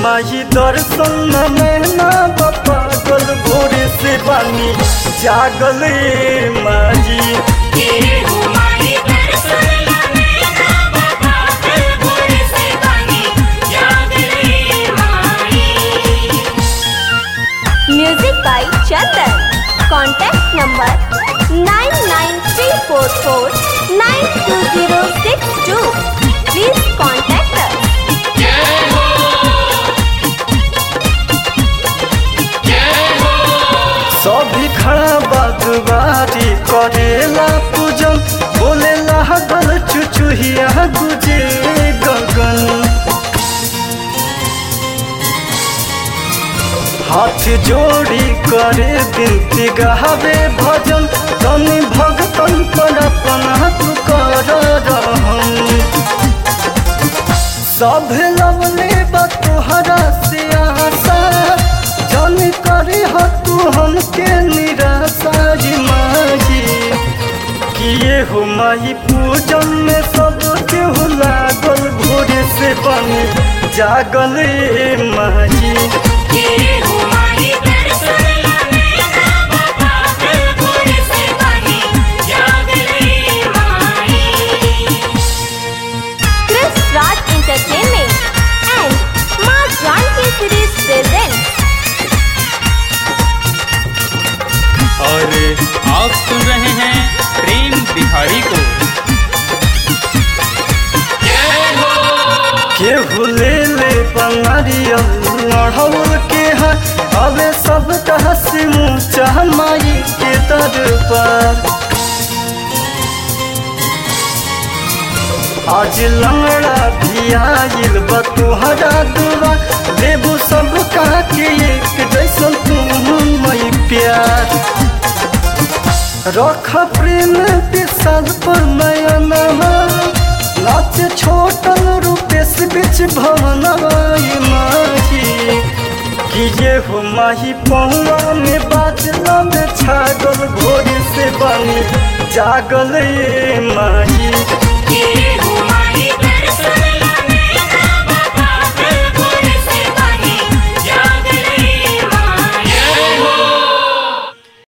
माही दर्शन में ना पागल भोरे से बानी जागल ए माही ये हमारी दर्शन लेना बाबा कल भोर से बानी याद रे माई Music by Chandan. Contact number 99344920062. Please contact us. सभी खड़ा बागवारी करेला पूजन बोले लागल चुचुहिया गुजे गगन हाथ जोड़ी करे बिनती गहावे भजन तनि भगतन पर अपना तू कर रहम सब लवले बा तोहरा से आशा जन करे ह तू हमके निराशा ही माही किए हो माही पूजन में सब केहू लागल भोरे से बनी जागल ए माही ये हमारी दर्शन लेना बाबा कल भोर से बानी याद रे माई Chris Raj Entertainment and Ma Janki Series presents और आप सुन रहे हैं प्रेम बिहारी को केहू ले ले बंगारियल लड़ौल के है अबे सब हसी मुँह माई के दरबार आज लंगड़ा भी आइल बा तुहरा दुआ देबू सब कहा के एक जैसन तुम मई प्यार रख प्रेम विशाल पर नयनमा नाच छोटन रूपेश बीच भवन माही कि ये हो माही पहुआ में बाजला में छागल भोर से बनी जागल ए माही ये